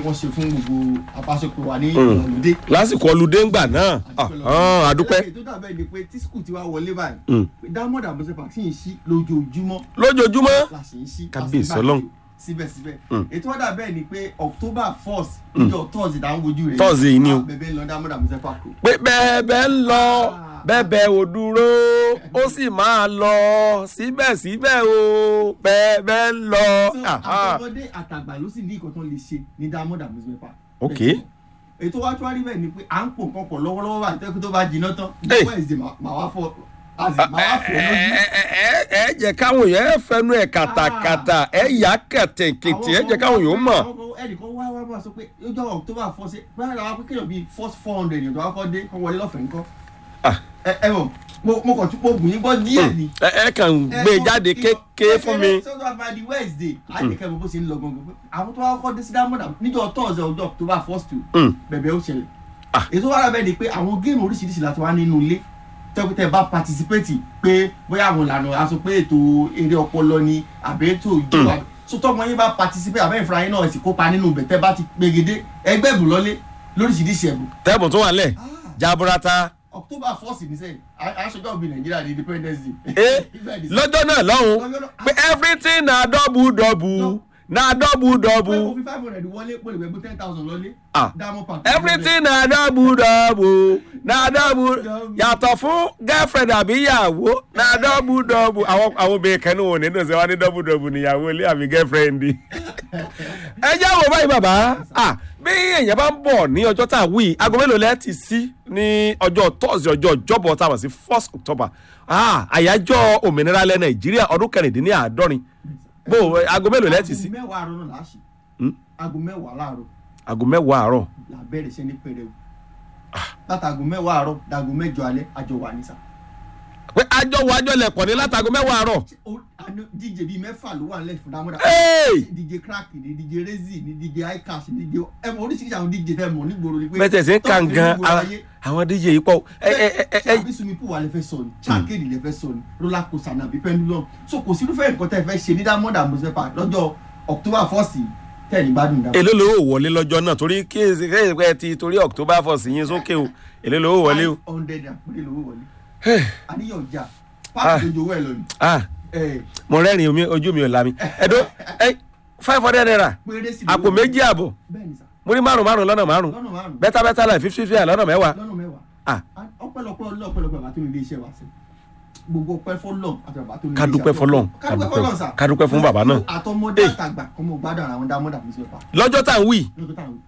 wọ́n ṣe fún gbogbo apáṣọpọ̀ wa ní Mm. ìwọlódé. lásìkò ọlùdé ńgbà náà Ah, àdúpẹ́ ètò dàbẹ́ ni pé tí skul ti wá wọlé báyìí Mm. pé diamond abose park sì ń ṣí lójoojúmọ́ lójoojúmọ́ la sì ń ṣí Kábíyèsí a sì ń Ọlọ́run. gbàlejò síbẹ̀síbẹ̀ Mm. ètò wọn dàbẹ́ ni pé october first níjọ́ thursday tá à ń wojú rẹ̀ Thursday yìí ni o. bẹ̀bẹ̀ ń lọ diamond abose park o. pé bẹ́ẹ̀bẹ́ ń lọ bẹ́ẹ̀bẹ́ ò dúró ó sì máa lọ síbẹ̀síbẹ̀ o bẹ́ẹ̀bẹ́ ń lọ. So, Aha. àtọmọdé àtàgbà ló sì ní nǹkan tó lè ṣe ní diamond amusement park. Ok. ètò wa tó wá rí bẹ́ẹ̀ ni pé à ń pò nǹkan pọ̀ lọ́wọ́lọ́wọ́ báyìí tẹ́kù tó bá jiná tán Hey. wednesday mà- màá wá fọ àzì màá wá fọ lójú. ẹ ẹ- ẹ jẹ́ káwọn èèyàn ẹ fẹnu ẹ kàtàkàtà ẹ yà kẹtẹkẹtẹ ẹ jẹ́ káwọn èèyàn mọ̀. àwọn kan ẹnìkan wá wá máa sọ pé ojú àwọn october four ṣe báyìí làwọn akéèyàn bíi first four hundred èèyàn tó wá kọ́ dé kọ́ wọlé lọ́fẹ̀ẹ́ ńkọ́. Ah. ẹ ẹ mọ̀ mo mo kàn tún mo gùn yín gbọ́ díẹ̀ ni. ẹ ẹ kàn gbé e jáde kékeré fún mi. sọ́dọ̀ àfàdé di wednesday àdìkẹ́ bó ṣe ń lọ gangan pé àwọn tó wá kọ́ dé sí diamond níjọ́ thursday ọjọ́ october first two Mm. bẹ̀bẹ̀ ó ṣẹlẹ̀ Ah. ètò wàrà bẹ́ẹ̀ ni pé àwọn géèmù oríṣiríṣi láti wá nínú ilé tẹ́kùtẹ́ bá patisipéètì pé bóyá àwọn ìlànà aṣọ pé ètò eré ọpọlọ ni àbí ètò ìjọba so tọ́mọ yín bá patisipéètì àbẹ́ ìfura yín náà sì kópa nínú bẹ̀tẹ́ bá ti gbégedé ẹgbẹ́ ìbùn lọ́lé lóríṣiríṣi ẹ̀bùn. tẹ́bùn tó wà lẹ̀ jaburata. october first ní sẹ́yìn aṣojú ọ̀gbìn nàìjíríà ní independence day. Eh, Bẹ́ẹ̀ ni sẹ́. lọ́jọ́ náà lọ́hùn Lọ́jọ́ náà- pé everything na double double na double pé double mo fi five hundred wọlé mo lè gbẹgbẹ ten thousand lọlé. Ah. diamond park. everything na double double na double yàtọ̀ fún girlfriend àbí ìyàwó na double double àwọn àwọn obìnrin kan ní wọn nínú ṣe wá ní double double níyàwó ilé àbí girlfriend ẹ jẹ́ àwọn báyìí bàbá ah bí èèyàn bá ń bọ̀ ní ọjọ́ tá a wí aago mélòó lẹ́ẹ̀ ti sí ní ọjọ́ tọ́sí ọjọ́ ìjọ́bọ̀ tá a mọ̀ sí first october ah àyájọ́ òmìnira ilẹ̀ nàìjíríà ọdún kẹrìndínláàádọ́rin bó aago mélòó lẹ́ẹ̀ ti sí aago mẹ́wàá àárọ̀ náà là á ṣe. Hmm? aago mẹ́wàá láàárọ̀ aago mẹ́wàá àárọ̀ la bẹ̀rẹ̀ iṣẹ́ ní pẹrẹwu. látàgò mẹ́wàá àárọ̀ dàgò mẹ́jọ alẹ́ àjọ wà ní sà. pé àjọ wo àjọ lẹ̀kọ̀ ní látago mẹ́wàá àárọ̀ Ó- àná- dj bíi mẹ́fà ló wà nílẹ̀ fún dámọ́dá. Hey! dj crack ni dj rezi ni dj icash ni dj ẹ mọ oríṣiríṣi àwọn dj tẹ mọ nígboro ni pé. bẹ́tẹ̀ sí ń kà tọ́pù gan nígboro ayé. àwọn dj yìí pọ̀ ẹ ẹ ẹ ẹ ṣé àbí swimming pool wa lè fẹ́ sọ ni ṣáàkéèdì lè fẹ́ sọ ni roller coaster náà àbí pendulum so kò sí irúfẹ́ nǹkan tẹ́ ẹ fẹ́ ṣe ní diamond amusement park lọ́jọ́ october first tẹ̀ ní gbádùn dáa. èló lówó wọlé lọ́jọ́ náà torí kí ẹ ẹ ti torí october first yín sókè o èló lówó wọlé o. five hundred àpérè lówó wọlé àníyàn ọjà páàkì tó jowó ẹ lọ ni ah ẹ mo rẹ́rìn omi ojú mi ò lami ẹ̀dọ́ ẹ five hundred naira péré sí àpò méjì àbọ̀ bẹ́ẹ̀ ni sà mo ní márùn márùn lọ́nà márùn lọ́nà márùn bẹ́tà bẹ́tà láì fífi fífi lọ́nà mẹ́wàá lọ́nà mẹ́wàá ah ọpẹ́lọpẹ́ ọlọ́pẹ́lọpẹ́ bàbá tó ní ilé iṣẹ́ wa sí gbogbo ọpẹ́ fọlọ́n àti bàbá tó ní ilé Ká iṣẹ́ dúpẹ́ f'Ọlọ́run, ká ká dúpẹ́ dúpẹ́- fọlọ́n sà ká dúpẹ́ fún bàbá náà. àtọmọdé Eh. àtàgbà kọ́mọ gbádùn ara wọn diamond amusement park lọ́jọ́ tá à ń wí lọ́jọ́ táwọn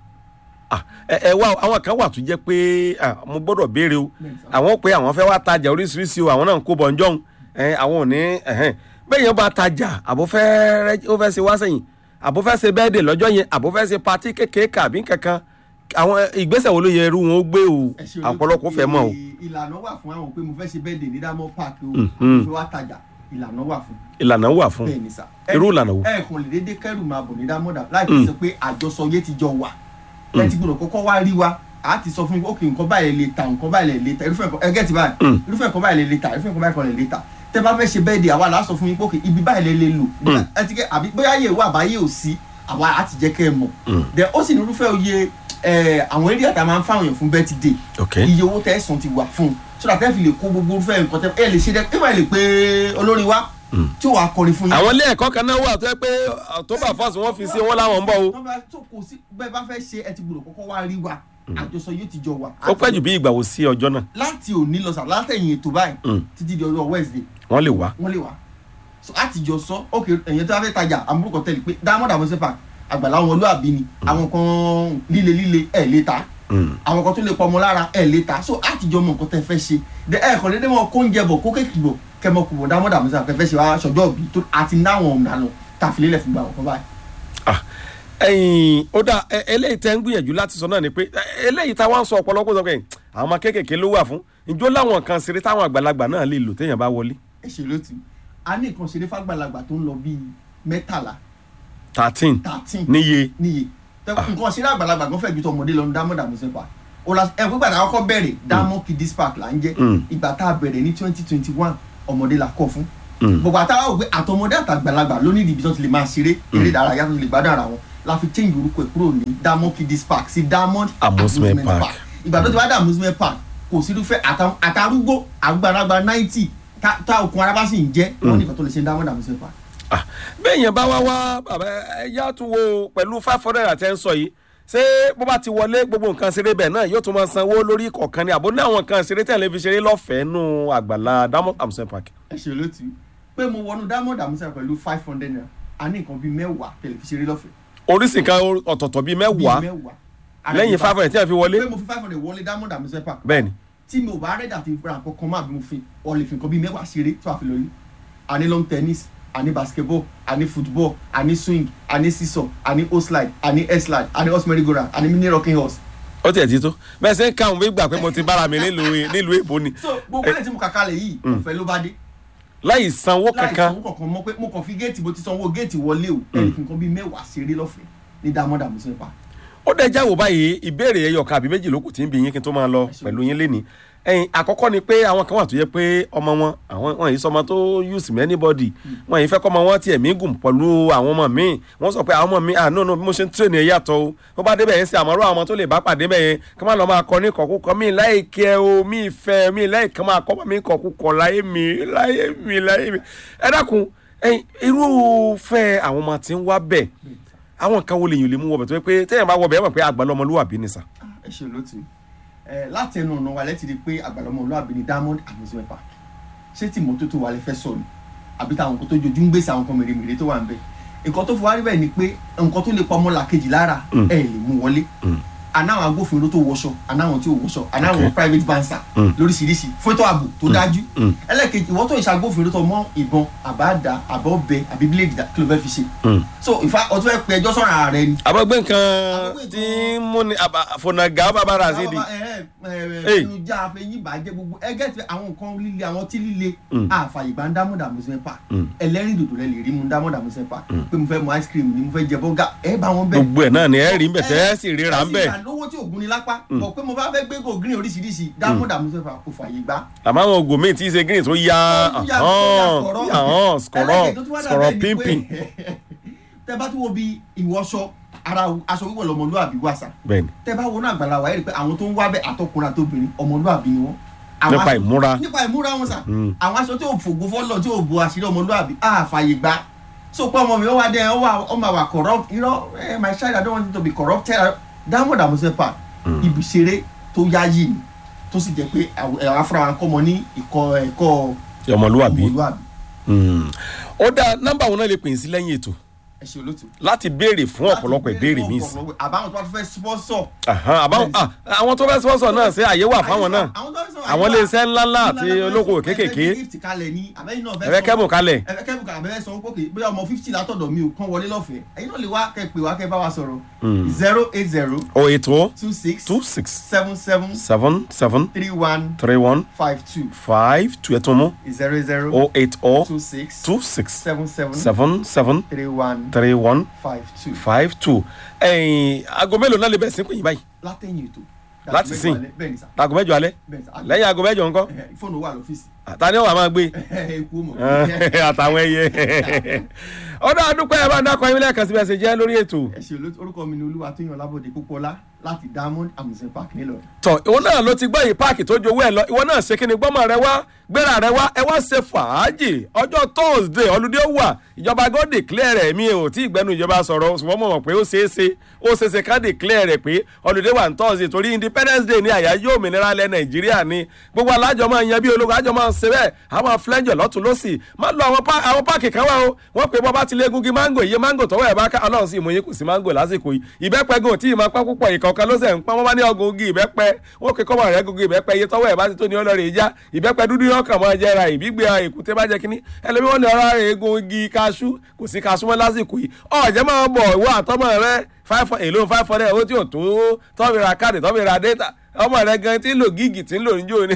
ah ẹ ẹ wá o, àwọn kan wà tó jẹ́ pé ah, mo gbọ́dọ̀ béèrè o Bẹ́ẹ̀ni sà. àwọn pé àwọn fẹ́ wá tajà oríṣiríṣi o àwọn náà ń kó bọ̀ ǹjọ́ ẹ àwọn ò ní ẹ̀hẹ́n bẹ́ẹ̀ yẹn bá tajà àbó fẹ́ rẹ́- ó fẹ́ ṣe wá sẹ́yìn àbó fẹ́ ṣe bẹ́ẹ̀dẹ̀ lọ́jọ́ yẹn àbó fẹ́ ṣe patí kékeré kàbí kankan àwọn ìgbésẹ̀ wo ló yẹ irú wọn ó gbé o ẹ ṣe olóòtú. ọ̀pọ̀lọpọ̀ fẹ́ mọ̀ o. Ì- ìlànà wà fún àwọn pé mo fẹ́ ṣe bẹ́ẹ̀dẹ̀ ní diamond park o Mhm. mo fẹ́ wá tajà ìlànà wà fún ìlànà wà fún bẹ́ẹ̀ ni sà irú ìlànà wo. ẹ kàn lè dédé kẹrù máa bọ̀ ní diamond láì fi sọ pé àjọsọ yé ti jọ wà ẹ ti gbọdọ̀ kọ́kọ́ wá rí wa a ti sọ fún yín ok nǹkan báyìí lè ta nǹkan báyìí lè ta irúfẹ́ nǹkan ẹgẹ́ ti báyìí Mm. irúfẹ́ nǹkan báyìí lè ta irúfẹ́ nǹkan báyìí lè ta tẹ bá fẹ́ ṣe bẹ́ẹ̀dì àwa là á sọ fún yín pé ok ibi báyìí lè lè lò Mm. ẹ ti kẹ́ àbí bóyá yẹ wà báyé ò sí àwa á ti jẹ́ kẹ́ ẹ mọ̀ Mm. then ó sì ní irúfẹ́ oyè ẹ, àwọn eré àtà máa ń fáwọn èèyàn fún birthday ok iye owó tẹ́ ẹ̀sán ti wà fún un so that ẹ fi lè kó gbogbo irúfẹ́ nǹkan tẹ́ ẹ lè ṣe dẹ́ ẹ máa lè pé olórin wa Mm. tí ó wàá kọrin fún yín àwọn ilé ẹ̀kọ́ kan náà wà tó yẹ pé october first wọ́n fi sí wọn láwọn ń bọ̀ o wọ́n bá tó kò sí bẹ́ẹ̀ bá fẹ́ ṣe ẹ ti gbọ́dọ̀ kọ́kọ́ wá rí wa àjọsọ yóò ti jọ wà. ó pẹ́ jù bí ìgbà wo sí ọjọ́ náà láti òní lọ sàn látẹ̀yìn ètò báyìí Mm. títí di ọjọ́ wednesday wọ́n lè wá. wọ́n lè wá. so láti jọ sọ ok ẹ̀yìn tó bá fẹ́ tajà àmúrúkọ tẹ̀lé pé diamond amusement park àgbàlá wọn olúwàbí ni àwọn kan líle líle ẹ̀ lè ta Mm. àwọn kan tó lè pọmọ lára ẹ̀ lè ta so láti jọ mọ nǹkan tẹ́ fẹ́ ṣe de ẹ̀ kàn dédé mọ kó oúnjẹ bọ̀ kó kéèkì bọ̀ kẹmọ kù bọ̀ diamond amusement park tẹ́ fẹ́ ṣe wá ṣọjọ́ òbí tó àti náwọn ọ̀nà tàfilélẹ̀ fún gbà wọ́n kan báyìí. Ah, ẹ̀yin ó dà ẹ- eléyìí tẹ́ ń gbìyànjú láti sọ náà ni pé ẹ- eléyìí táwọn ń sọ ọ̀pọ̀lọpọ̀ sọ pé àwọn ọmọ kéékèèké ló wà fún ìjó láwọn kan ṣeré táwọn àgbàlagbà náà lè lò téèyàn bá wọlé ẹ ṣe ló ti a ní nǹkan ṣeré fàgbàlagbà tó ń lọ bíi mẹ́tàlá thirteen thirteen níye níye Tẹ- nǹkan ṣeré àgbàlagbà gan fẹ́ ju tọmọdé lọ ní diamond amusement park o la ẹ pé gbàdá kọ́kọ́ bẹ̀rẹ̀ diamond kiddies park là ń jẹ́ Mm. ìgbà tá a bẹ̀rẹ̀ ní twenty twenty one ọmọdé la kọ́ fún Mm. gbogbo àtàwọn òwe àtọmọdé àtàgbàlagbà ló ní ibi tó ti lè máa ṣeré eré ìdárayá tó ti lè gbádùn ara wọn la fi change orúkọ ẹ̀ kúrò ní diamond kiddies park sí diamond Amusement Park. ìgbà tó ti wá dé amusement park kò sí irúfẹ́ àtà- àtàrúgbó àgbàlagbà ninety tá okun ara bá sì ń jẹ́ wọ́n nìkan tó lè ṣe diamond amusement park. Ah, bẹ́ẹ̀ yẹn bá wá wá bàbá ẹ̀yà tún wo pẹ̀lú five hundred àti ẹ̀ ń sọ yìí ṣé bó bá ti wọlé gbogbo nǹkan ṣeré bẹ́ẹ̀ náà yóò tún máa sanwó lórí kọ̀ọ̀kan ni àbó ní àwọn nǹkan ṣeré tẹ̀lé fi ṣeré lọ́fẹ̀ẹ́ nù àgbàlá diamond amusement park. ẹ ṣe olóòtú pé mo wọnú diamond amusement park pẹ̀lú five hundred naira a ní nǹkan bíi mẹ́wàá tẹlifíṣeré lọ́fẹ̀ẹ́. oríṣi nǹkan ọ̀tọ̀ọ̀tọ̀ bíi bíi mẹ́wàá mẹ́wàá. lẹ́yìn five hundred tí a fi wọlé pé mo fi five hundred wọlé diamond amusement park bẹ́ẹ̀ ni tí mi ò bá rẹ́dà ti ra nǹkan kan máa bí mo fi ọ lè fi nǹkan bíi mẹ́wàá ṣeré tí wàá fi lórí a ní long tennis a ní basketball a ní football a ní swing a ní seesaw a ní o slide a ní air slide a ní horse merry go round a ní mini rocking horse. ó tiẹ̀ ti tó bẹ́ẹ̀ ṣe ń káwọn bí gbà pé mo ti bára mi nílùú nílùú èbó ni so gbogbo ẹ̀ tí mo kà kalẹ̀ yìí ọ̀fẹ́ ló bá dé láì sanwó láì kankan sanwó kankan mọ́ pé mo kàn fi géètì mo ti sanwó géètì wọlé o ẹ̀ lè fi nǹkan bíi mẹ́wàá ṣeré lọ́fẹ̀ẹ́ ní diamond amusement park. ó dẹ̀ jáwó báyìí ìbéèrè ẹyọ kan àbí méjì lókù tí ń bi yín kí n tó máa lọ pẹ̀lú yín lénìí ẹ̀yin àkọ́kọ́ ni pé àwọn kan wà tó yẹ pé ọmọ wọn àwọn wọn yìí sọmọ tó use me anybody wọn yìí fẹ́ kọ́ ọmọ wọn tiẹ̀ mí gùn pẹ̀lú àwọn ọmọ míì wọ́n sọ pé àwọn ọmọ mi à no no bí mo ṣe ń tírèèni ẹ̀ yàtọ̀ o bó bá débẹ̀ yẹn sí àmọ́rọ́ àwọn ọmọ tó lè bá pàdé bẹ̀ yẹn kí wọ́n lọ máa kọ ní kọ̀kúkọ mí láìkẹ́ o mí fẹ́ mí láìkẹ́ máa kọ́ mi kọ̀kúkọ láyé mi láyé mi láyé mi ẹ dákun ẹ̀yin irúfẹ́ àwọn ọmọ tí ń wá bẹ̀ àwọn kan wo lèyìn lè mú wọbẹ̀ tó yẹ pé téèyàn bá wọbẹ̀ ẹ mọ̀ pé àgbàlá ọmọlúwàbí ni sà. ẹ ṣe olóòtú ẹ láti ẹnu ọ̀nà wa lẹ́tì rí i pé àgbàlọ́mọ olúwàbí ni diamond amusement park ṣé tí mọ́tótó wa lè fẹ́ sọ ni àbí táwọn nǹkan tó jojú ń gbèsè àwọn nǹkan mèremère tó wà ń bẹ nǹkan tó fi wá rí bẹ́ẹ̀ ni pé nǹkan tó lè pa ọmọ làkejì lára Mm. ẹ lè mú wọlé Mm. anáwọn agbófinró tó wọṣọ anáwọn tí ò wọṣọ anáwọn Okay. private bansa Mm. lóríṣiríṣi fótó ààbò tó dájú Mm. ẹlẹ́kejì ìwọ́n tó ń ṣàgbófinró tó mọ́ ìbọn àbáàdá àbọ̀bẹ àbí bíléèdì dá- kí ló fẹ́ fi ṣe so ìfà ọtún fẹ́ pe ẹjọ́ sọ̀rọ̀ ààrẹ ni àbọ̀gbẹ́ nǹkan Àbọ̀gbé tí nǹkan- ń múni fònàgà bàbá rà sí di. Hey. ẹnujà àfẹyìn bàjẹ́ gbogbo ẹgẹ́ ti àwọn nǹkan líle àwọn tí líle Mm. àfàyè gbà ń dámọ̀ dàmúsẹ́ pa Mm. ẹlẹ́rìn dòdò rẹ lè rí mu ń dámọ̀ dàmúsẹ́ pa pé mo fẹ́ mu ice cream ni mo fẹ́ jẹ bọ́gà ẹ bá wọn bẹ́ẹ̀. gbogbo ẹ̀ náà ni ẹ rí ń bẹ̀ tẹ́ ẹ sì ríra ń bẹ̀. ẹ sì rà lówó tí ògùn ni lápá bọ̀ pé mo bá fẹ́ gbé go green oríṣiríṣi dámọ̀ dàmúsẹ́ pa kò fàyè gbà. àmọ́ àwọn ògùn míì tí í ṣe green tó ya Ó yà- ó yà sọ̀rọ̀. ahọ́n skọ̀rọ̀ Ẹlẹ́kẹ̀ẹ́ tó tún wá dà skọ̀rọ̀ bẹ́ẹ̀ ni pé pínpín. tẹ bá tún wo bí ìwọṣọ ara aṣọ wíwọ̀ lọmọlúwàbí wàṣà bẹ́ẹ̀ni tẹ bá wọnú àgbàlá wa ẹ rí i pé àwọn tó ń wá bẹ àtọkùnrin àtobìnrin ọmọlúwàbí ni wọn. Àwọn nípa aṣọ- ìmúra nípa ìmúra wọn sà Mm. àwọn aṣọ tí ò fògo fọlọ tí ò bo àṣírí ọmọlúwàbí á fàyè gbà so pé ọmọ mi ó wá dé ó wà ó máa wà corrupt irọ́ eh, my child i don't want you to be corrupted diamond amusepa ibi ìṣeré tó yáyì ni tó sì jẹ́ pé àwọn àwọn afárá wa ń kọ́ ọmọ ní ìkọ́ ẹ̀kọ́ ọmọlúwàbí. ọmọlúwàbí Mm. ó dáa nọ́mbà wọn náà lè pè é sí lẹ́yìn ètò ẹ ṣe olóòtú. láti béèrè fún ọ̀pọ̀lọpọ̀ ìbéèrè míì sí. àbáwọn tó bá fẹ́ sponsor Àhán, àbáwọn- ah, àwọn tó fẹ́ sponsor náà ṣe àyè wà fáwọn náà àwọn iléeṣẹ́ ńláńlá àti olókoòwò kéékèèké ẹ̀fẹ́ kẹ́bùn kalẹ̀ ẹ̀fẹ́ kẹ́bùn kalẹ̀ abẹ́rẹ́ sọ pé bóyá ọmọ fifty látọ̀dọ̀ mi ò kán wọlé lọ́fẹ̀ẹ́ ẹ̀yin náà lè wá kẹ́ pè wá kẹ́ bá wa sọ̀rọ̀ Mm. zero eight zero o ètò two six two six seven seven seven seven three one three one five two five two ẹ̀tún mú zero zero o eight o two six two six seven seven seven seven three one three one five two five two ẹ̀yìn aago mélòó náà lè bẹ̀rẹ̀ sí pé yín báyìí látẹ̀yìn ètò Láti sìn. bẹ́ẹ̀ ni sà aago mẹ́jọ alẹ́ bẹ́ẹ̀ ni sà lẹ́yìn aago mẹ́jọ ńkọ́ Eh, fóònù wà lọ́fíìsì àtàní ọ̀wà máa gbé eku mọ̀ àtàwọn ẹyẹ ọdọ àdúpẹ́ ẹ bá ń dákọ yín lẹ́ẹ̀kan síbi ẹsẹ̀ jẹ́ lórí ètò ẹ ṣe olóòtú orúkọ mi ni olúwa tó yan lábòde pópọ́lá láti diamond amusement park nílọrin. tọ ìwọ náà ló ti gbọ́ yìí páàkì tó jowó ẹ lọ ìwọ náà ṣe kí ni gbọ́mọ rẹ wá gbéra rẹ wá ẹ wá ṣe fàájì ọjọ́ thursday ọlùdí ó wà ìjọba god declare rẹ̀ mi ò tí ì gbẹ́nu ìjọba sọ̀rọ̀ ṣùgbọ́n mo mọ̀ pé ó ṣeé ṣe ó ṣeé ṣe ká declare rẹ̀ pé ọlùdí wà ní thursday torí independence day ní àyájọ́ òmìnira ilẹ̀ nàìjíríà ni gbogbo alájọ máa yan bí ológun àjọ máa ń ṣe bẹ́ẹ̀ àwọn flẹ́ńjọ̀ lọ́tún lọ́sì má lọ àwọn pá- àwọn páàkì kan wá o wọ́n pè bọ́ bá ti lé egungun mango iye mango tọ́wọ́ ẹ̀ bá ká ọlọ́run sì mú yín kù sí mango lásìkò yìí ìbẹ́pẹ gan tí ì máa pẹ́ púpọ̀ ìkọ̀ọ̀kan ló sẹ̀ ń pọ́n wọ́n bá ní ọgùn ogi ìbẹ́pẹ wọ́n pè kọ́mọ rẹ̀ gungun ìbẹ́pẹ iye tọ́wọ́ ẹ̀ bá ti tó ní ọlọ́rẹ̀ ìjà ìbẹ́pẹ dúdú yóò kàn máa jẹra ìbígbé èkúté bá jẹ kínní ẹlẹ́mi wọn ní ọ̀rọ̀ rẹ̀ egun igi kaṣú kò sí kaṣú mọ́ lásìkò yìí ọ̀jẹ̀ máa bọ̀ ìwọ àtọmọ rẹ five èlò five hundred owó tí ò tó tọ́bi ra káàdì tọ́bi ra data ọmọ rẹ gan tí ń lò gígì tí ń lò níjó ni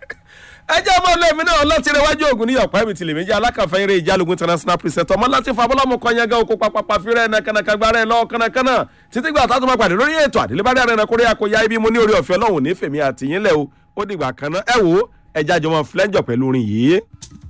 ẹ jẹ́ ọmọ ọlọ́ọ̀mí náà ọlọ́tìrẹ wájú ògùn ní ọ̀pá ẹ̀mí tìlẹ̀ méjì alákànfẹ́ eré ìjálógún international preset ọmọ láti fa abọ́lámù kọ́nyẹ́gá oko papapa fírẹ́ nàkànàkà gbára ẹ̀ lọ́wọ́ kànàkànà títí gbà tá a tún máa pàdé lórí ètò àdélébárí àrẹ nàkórí àkóyá ibi mo ní orí ọ̀fẹ́ ọlọ́run ní fèmí àtìyínlẹ̀ o ó dìgbà kan náà ẹ wò ó ẹ jájọ mọ́ flẹ́ńjọ pẹ̀lú orin yìí.